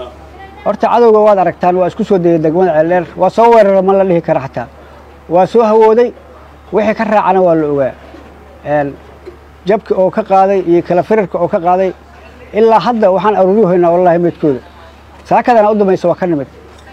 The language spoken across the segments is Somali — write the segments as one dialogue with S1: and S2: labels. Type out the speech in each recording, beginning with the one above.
S1: horta cadowga waad aragtaan waa isku soo dayay degmada ceeldheer waa soo weerara ma la dhihi kara xataa waa soo hawooday wixii ka raacana waa la ogaa jabki oo ka qaaday iyo kala firarka oo ka qaaday ilaa hadda waxaan aruuriyu haynaa wallahi meydkooda saakadana u dambaysa waa ka nimid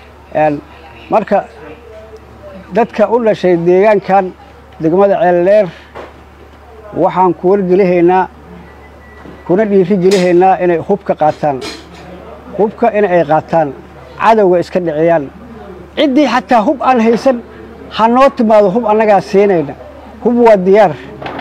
S1: marka dadka u dhashay deegaankan degmada ceeldheer waxaan ku wargelihaynaa kuna dhiiri gelihaynaa inay hubka qaataan hubka in ay qaataan cadowga iska dhiciyaan ciddii xataa hub aan haysan ha noo timaado hub annagaa siinayna hub waa diyaar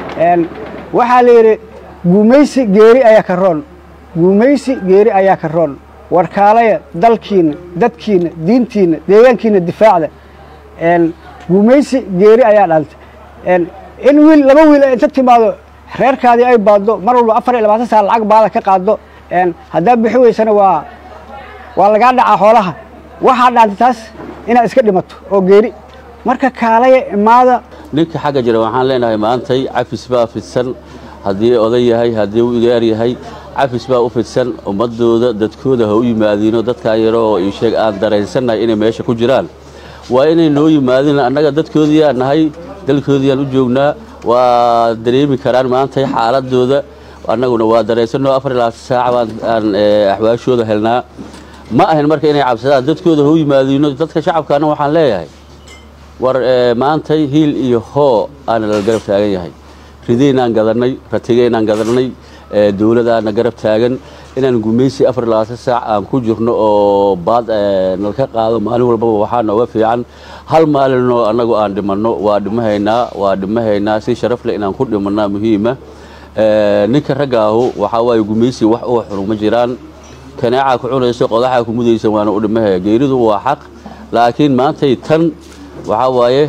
S1: waxaa la yidhi guumaysi geeri ayaa ka roon guumaysi geeri ayaa ka roon warkaalaya dalkiinna dadkiinna diintiinna deegaankiinna difaacda guumaysi geeri ayaa dhaaltay in wiil laba wiil ay inta timaado reerkaadii ay baaddo mar walba afar iyo labaatan saa lacag baada ka qaaddo haddaa bixi weysana waa waa lagaa dhacaa xoolaha waxaa dhaantay taas inaad iska dhimato oo geeri marka kaalaya imaada
S2: ninka xagga jira waxaan leenahay maantay cafis baa fidsan haddii oday yahay haddii uu igaar yahay cafis baa u fidsan ummadooda dadkooda ha u yimaadiino dadkaa yaro oo ii sheeg aan dareensannahay inay meesha ku jiraan waa inay noo yimaadin annaga dadkoodiiaan nahay dalkoodiiaan u joognaa waa dareemi karaan maantay xaaladooda annaguna waa dareensanno afar ilaa saac baan aan axwaashooda helnaa ma ahin marka inay cabsadaan dadkooda ha u yimaadiino dadka shacabkaana waxaan leeyahay war maantay hiil iyo hoo aana la garab taagan yahay ridaynaan gadannay ratigaynaan gadannay dowladaana garab taagan inaan gumaysi afar iyo labaatan saac aan ku jirno oo baad nalka qaado maalin walbaba waxaa nooga fiican hal maalinoo annagu aan dhimanno waa dhimahaynaa waa dhimahaynaa si sharaf leh inaan ku dhimannaa muhiima ninka raggaahu waxaa waaye gumaysi wax uga xunu ma jiraan kaneecaa ku cunayso qodaxaa ku mudaysa waana u dhimahaya geeridu waa xaq laakiin maantay tan waxaa waaye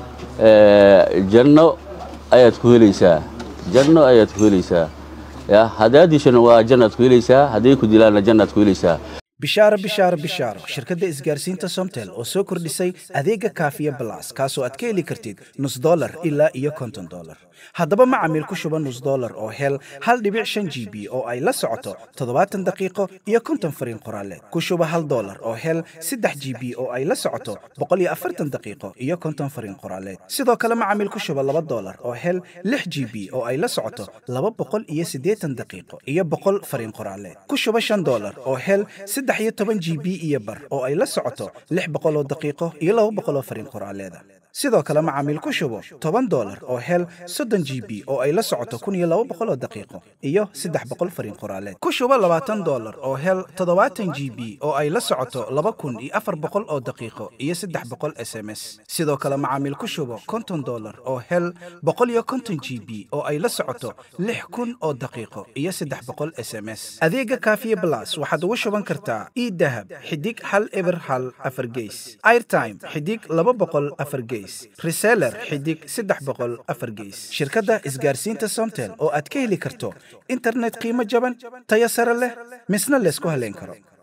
S2: janno ayaad ku helaysaa janno ayaad ku helaysaa ya haddaad dishana waa jannaad ku helaysaa hadday ku dilaanna jannaad ku helaysaa
S3: bishaaro bishaaro bishaaro shirkadda isgaarsiinta somtel oo soo kordhisay adeega kaafiya balas kaasoo aad ka heli kartid nus dolar ilaa iyo konton dolar haddaba macamiil ku shuba nus dolar oo hel hal dhibic shan g b oo ay la socoto toddobaatan daqiiqo iyo konton fariin qoraaleed ku shuba hal dolar oo hel saddex g b oo ay la socoto boqol iyo afartan daqiiqo iyo konton fariin qoraaleed sidoo kale macamiil ku shuba laba dolar oo hel lix g b oo ay la socoto laba boqol iyo siddeetan daqiiqo iyo boqol fariin qoraaleed ku shuba shan dolar oo hel saddex iyo toban g b iyo bar oo ay la socoto lix boqol oo daqiiqo iyo laba boqol oo fariin qoraaleeda sidoo kale macaamiil ku shubo toban dolar oo hel soddon g b oo ay la socoto kun iyo laba boqol oo daqiiqo iyo saddex boqol fariin qoraaleed ku shubo labaatan dolar oo hel toddobaatan g b oo ay la socoto laba kun iyo afar boqol oo daqiiqo iyo saddex boqol s m s sidoo kale macaamiil ku shubo konton dolar oo hel boqol iyo konton g b oo ay la socoto lix kun oo daqiiqo iyo saddex boqol s m s adeega kaafiye blas waxaad ugu shuban kartaa idahab xidig hal eber hal afar geys airtime xidig laba boqol afar geys reseller xidig saddex boqol afar geys shirkadda isgaarsiinta somtel oo aad ka heli karto internet qiimo jaban tayo sare leh misna laysku haleyn karo